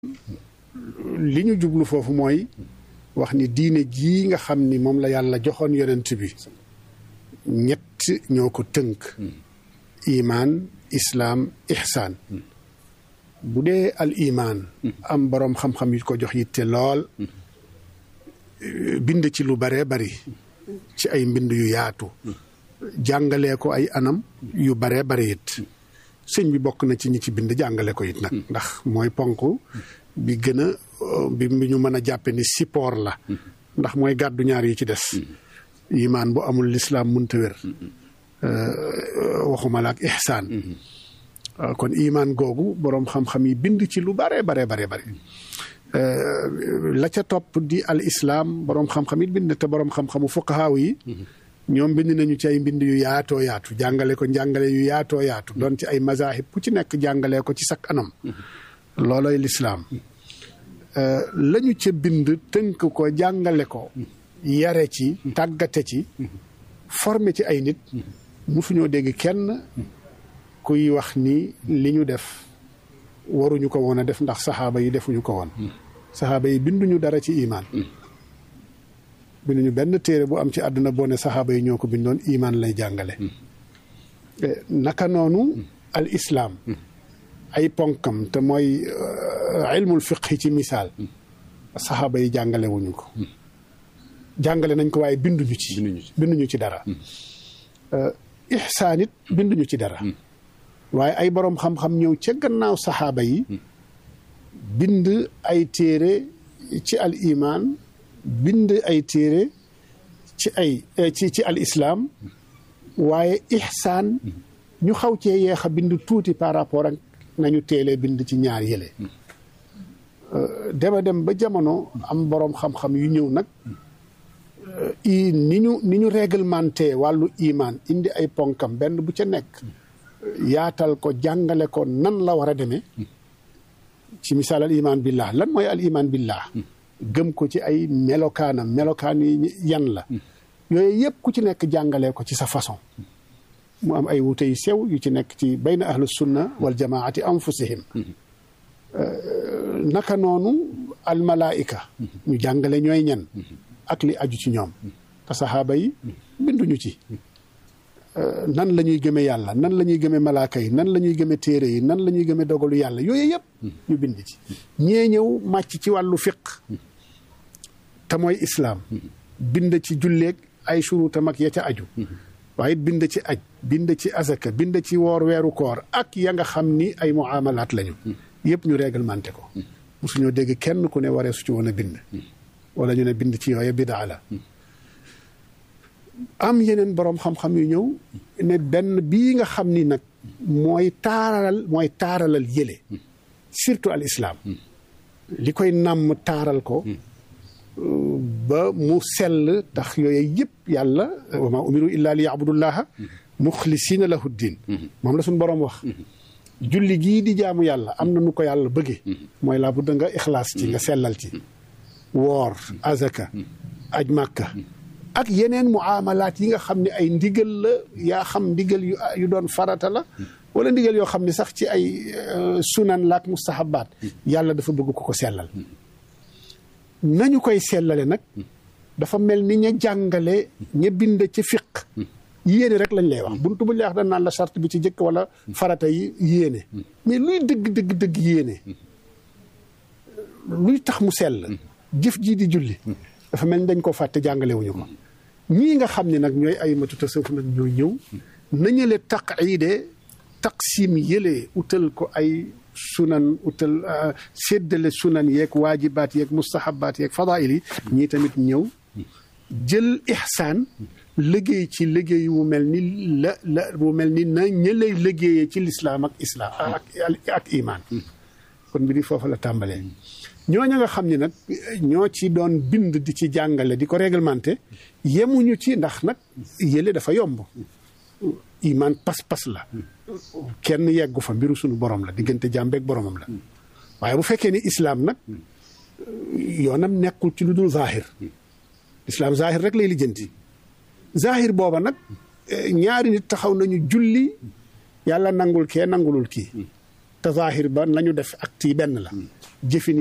li ñu jublu foofu mooy wax ni diine jii nga xam ni moom la yàlla joxoon yonent bi ñett ñoo ko tënk imaan islaam ihsaan bu dee al imaan am boroom xam-xam yu ko jox yitte lool bind ci lu baree bari ci ay mbind yu yaatu jàngalee ko ay anam yu baree bari it sëñ bi bokk na ci ñi ci bind jàngale ko it nag ndax mooy ponk bi gën a bi ñu mën a jàppe ni support la ndax mooy gàddu ñaar yi ci des imaan bu amul lislaam munta wér waxuma la ak ihsaan kon imaan googu boroom xam-xam yi bind ci lu bare bare bare bare la ca topp di al islaam boroom xam-xam yi bind te boroom xam-xamu fuqahaaw yi ñoom bind nañu ci ay mbind yu yaatoo yaatu jàngale ko njàngale yu yaatoo yaatu doon ci ay mazahib ku ci nekk jàngalee ko ci sak anam looloy lislaam lañu ca bind tënk ko jàngale ko yare ci tàggate ci formé ci ay nit musuñoo dégg kenn kuy wax ni li ñu def waruñu ko woon a def ndax saxaaba yi defuñu ko woon saxaaba yi binduñu dara ci imaan binduñu benn téere bu am ci àdduna boo ne saxaaba yi ñoo ko bindoon imaan lay jàngale naka noonu al islaam ay ponkam te mooy ilmul fiqhi ci misaal saxaaba yi jàngale wuñu ko jàngale nañ ko waaye binduñu ci binduñu ci dara ihsaan it binduñu ci dara waaye ay boroom xam-xam ñëw ca gannaaw saxaaba yi bind ay téere ci al imaan bind ay téere ci ay ci ci al islaam waaye ihsaan ñu xaw cee yeex a bind tuuti par rapport ak nañu teelee bind ci ñaar yële dema dem ba jamono am boroom xam-xam yu ñëw nag i ni ñu ni ñu réglementé wàllu imaan indi ay ponkam benn bu ca nekk yaatal ko jàngale ko nan la war a demee ci misaal al imaan billah lan mooy al imaan billah gëm ko ci ay melokaanam melokaan yi yan la yooyu yëpp ku ci nekk jàngalee ko ci sa façon mu am ay wute yu sew yu ci nekk ci bayna ahlu sunna wal jamaati anfusihim naka noonu al malaika ñu jàngale ñooy ñan ak li aju ci ñoom te saxaaba yi binduñu ci nan la ñuy gëme yàlla nan la ñuy gëme malaaka yi nan la ñuy gëme téere yi nan la ñuy gëme dogalu yàlla yooyu yëpp ñu bind ci ñee ñëw màcc ci wàllu fiq te mooy islaam bind ci julleeg ay surutam ak ya ca aju waaye bind ci aj bind ci azaka bind ci woor weeru koor ak ya nga xam ni ay muamalaat lañu yëpp ñu réglementé ko mosuñoo dégg kenn ku ne waree su ci woon a bind wala ñu ne bind ci yooye bidaa la am yeneen boroom xam-xam yu ñëw ne benn bii nga xam ni nag mooy taaralal mooy taaralal yële surtout al islaam li koy nàmm taaral ko ba mu sell tax yooyu yëpp yàlla wa ma umiru illa li yaabudullaha muxlisina lahu ddin moom la suñ boroom wax julli gii di jaamu yàlla am na nu ko yàlla bëgge mooy laa budda nga ixlaas ci nga sellal ci woor azaka aj màkka ak yeneen muamalaat yi nga xam ne ay ndigal la yaa xam ndigal yu yu doon farata la wala ndigal yoo xam ne sax ci ay sunan laak mustahabaat yàlla dafa bëgg ko ko sellal nañu koy sellale nag dafa mel ni ña jàngale ña bind ci fiq yéene rek lañ lay wax buntu bu lay wax dañ naan la charte bi ci jëkk wala farata yi yéene mais luy dëgg dëgg dëgg yéene luy tax mu sell jëf jii di julli dafa mel ni dañ ko fàtte jàngale wuñu ko ñii nga xam ne nag ñooy ay matu tasawuf nag ñoo ñëw nañale taqide taqsim yële utal ko ay sunan utal séddale sunan yeeg waajibaat yeeg mustahabaat yeeg fadail yi ñii tamit ñëw jël ihsaan liggéey ci liggéey wu mel ni la la wu mel ni na ña lay liggéeyee ci lislaam ak islaam ak ak imaan kon bi di foofu la tàmbalee ñooña nga xam ni nag ñoo ci doon bind di ci jàngale di ko réglementé yemuñu ci ndax nag yële dafa yomb imaan pas-pas la kenn yeggu fa mbiru suñu borom la diggante jàmbeeg boromam la waaye bu fekkee ni islaam nag yoonam nekkul ci lu dul zahir islaam zahir rek lay lijjanti zahir booba nag ñaari nit taxaw nañu julli yàlla nangul kee nangulul kii te zahir ba nañu def acte yi benn la jëfin